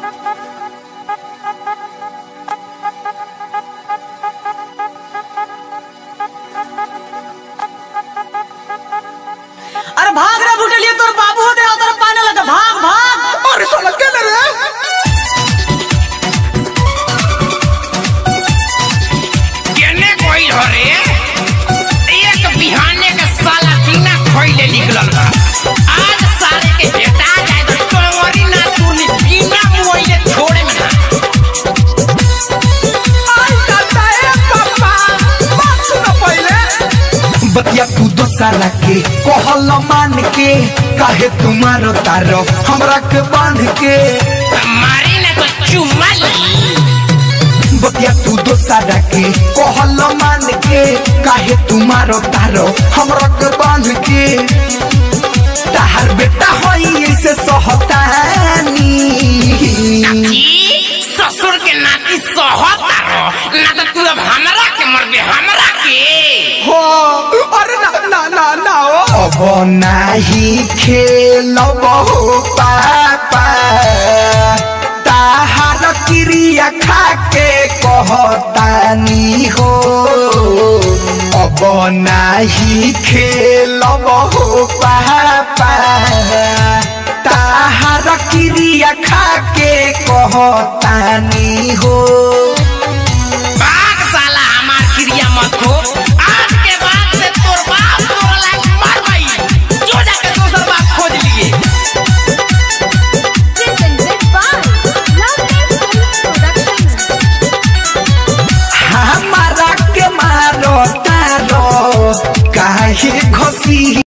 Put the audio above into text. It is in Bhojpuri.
अरे भाग रे बुटलिए तोर बाबू होते उधर पाने लगा भाग भाग अरे साला के ले रे केने कोई हरे एक बिहाने के साला बिना खइले निकलल बा आज साले के बेटा जाए तो तोरी ना तूनी बिना मोइले छोड़े में ना आई दादा ए पापा बात सुनो पहले बतिया तू दोसारा के कहल मान के काहे तुम्हारो तारो हमरा के बांध के मारी ना तो चुम्मा ली बतिया तू दोसारा के कहल मान के काहे तुम्हारो तारो हमरा के बांध के ताहर बेटा होई ऐसे सहतानी की ससुर के नाती सहता रहो ना तो तू अब हमरा के मर दे हमरा के हो अरे ना ना ना ना ओ अब नाही खेलब हो पापा ताहार क्रिया खाके कहतानी हो अब नाही खेलब हो पापा ताहार क्रिया खाके कहता